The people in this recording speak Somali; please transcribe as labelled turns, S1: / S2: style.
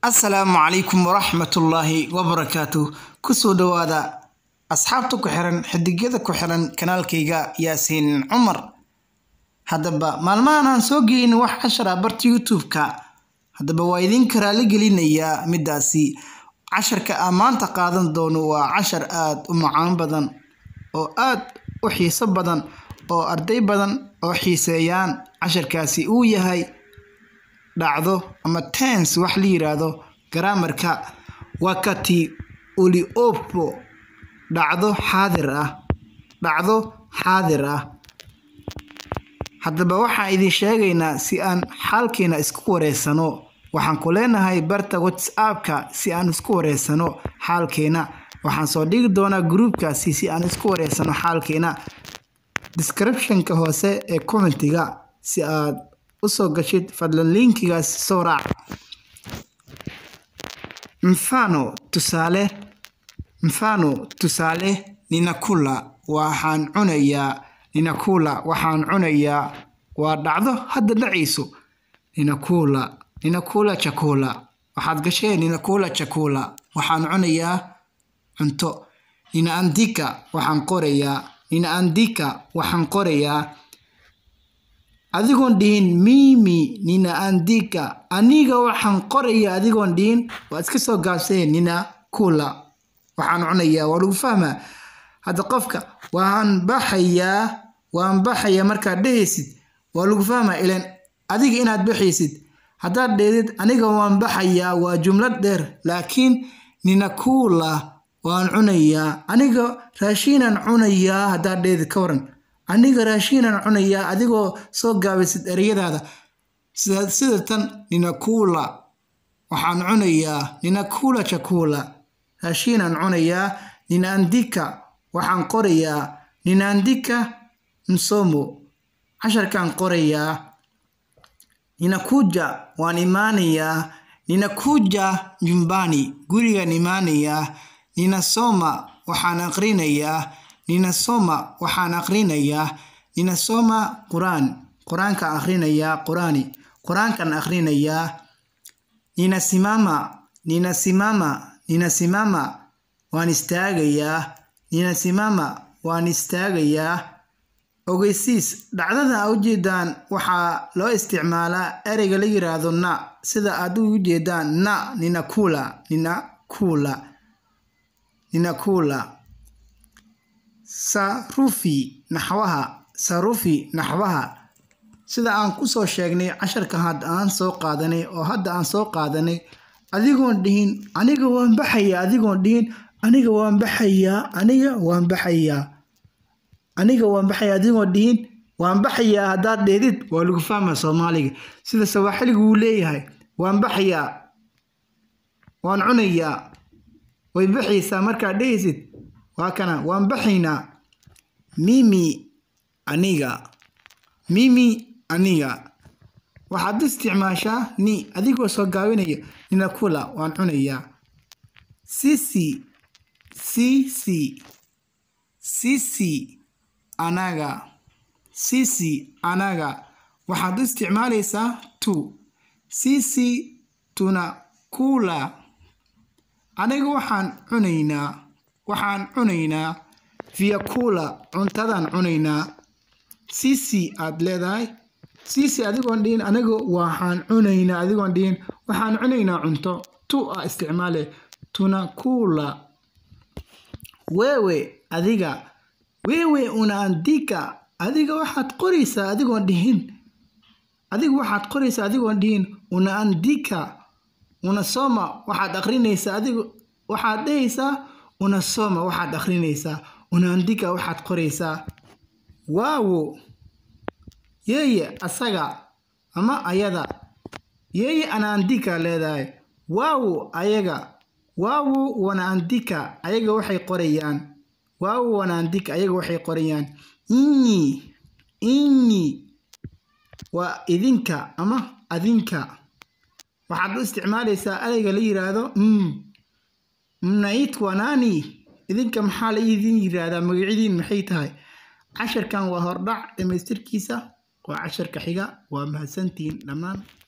S1: assalaamu calaykum waraxmatullaahi wabarakaatu kusoo dhowaada asxaabta ku xiran xidigyada ku xiran kanaalkayga yaasiin cumar haddaba maalmahan aan soo geyin wax cashar ah barta youtube-ka haddaba waa idinka raali gelinayaa midaasi casharka aan maanta qaadan doono waa cashar aada u macaan badan oo aada u xiiso badan oo arday badan oo xiiseeyaan casharkaasi uu yahay dhacdo ama tens wax la yiraahdo garaamarka wakati uliopo dhacdo xaadir ah dhacdo xaadir ah haddaba waxaan idin sheegaynaa si aan xaalkeena isku wareysano waxaan ku leenahay barta whatsappka si aan isku wareysano xaalkeena waxaan soo dhigi doonaa gruubkaasi si aan isku wareysano xaalkeena descriptionka hoose ee commentiga si aad usoo gashid fadlan linkigaas soo raac mfano tusaale mfano tusaale ninakula waxaan cunayaa ninakula waxaan cunayaa waa dhacdo hadda dhacayso ninakula ninakula chakula waxaad gasheen ninakula chakula waxaan cunayaa cunto ninaandika waxaan qorayaa ninaandika waxaan qorayaa adigoon dhihin mimi ninaandika aniga waxaan qoraya adigoon dhihin waa iska soo gaabseen nina kula waxaan cunayaa waa lagu fahmaa hadda qofka waan baxayaa waan baxayaa markaad dhehaysid waa lagu fahmaa ilan adiga inaad baxaysid haddaad dheedid aniga waan baxayaa waa jumlad dheer laakiin nina kula waan cunayaa aniga raashiinaan cunayaa haddaad dheedid ka waran aniga raashiinaan cunayaa adigoo soo gaabaysid ereyadaada sida tan ninakula waxaan cunayaa ninakula chakula raashiinaan cunayaa ninaandika waxaan qorayaa ninaandika msomo casharkaan qorayaa ninakuja waan imaanayaa ninakuja nyumbani gurigaan imaanayaa ninasoma waxaan aqrinayaa ninasoma waxaan aqrinayaa ninasoma qur-aan qur-aankaan aqrinayaa qur-aani qur-aankaan aqrinayaa ninasimama ninasimama ninasimama waan istaagayaa ninasimama waan istaagayaa ogeysiis dhacdada a ujeedaan waxaa loo isticmaalaa ereyga la yiraahdo na sida aad u ujeedaan na ninakula ninakula ninakula sarufi naxwaha sarufi naxwaha sida aan kusoo sheegnay casharka hadda aan soo qaadanay oo hadda aan soo qaadanay adigoon dhihin aniga waan baxayaa adigoon dhihin aniga waan baxayaa aniga waan baxayaa aniga waan baxayaa adigoon dhihin waan baxayaa haddaad dheedid waa lagu fahmaa soomaaliga sida sawaaxiliga wuu leeyahay waan baxayaa waan cunayaa way baxaysaa markaad dhehaysid waa kana waan baxaynaa mimi aniga mimi aniga waxaad isticmaashaa ni adigoo soo gaabinaya ninakula waan cunayaa sisi sisi sisi anaga sisi anaga waxaad u isticmaalaysaa tu sisi tuna kula aniga waxaan cunaynaa waxaan cunaynaa viakula cuntadaan cunaynaa sisi aad leedahay sisi adigoon dhihin aniga waxaan cunaynaa adigoon dhihin waxaan cunaynaa cunto tu a isticmaale tunakula wewe adiga wewe unaandika adiga waxaad qoraysaa adigoon dhihin adiga waxaad qoraysaa adigoon dhihin unaandika unasoma waxaad aqrinaysaa adiga waxaad dhehaysaa unasoma waxaad aqrinaysaa unaandika waxaad qoraysaa waawo yeye asaga ama ayada yeye anaandika leedahay waawo ayaga waawo wanaandika ayaga waxay qorayaan waawo wanaandika ayaga waxay qorayaan inyi inyi waa idinka ama adinka waxaad u isticmaalaysaa ereyga la yiraahdo m mnaitwa nani idinka maxaa la idin yiraahdaa magacyadiin maxay tahay casharkan waa hordhac dhamaystirkiisa waa casharka xiga waa mahadsantihiin dhammaan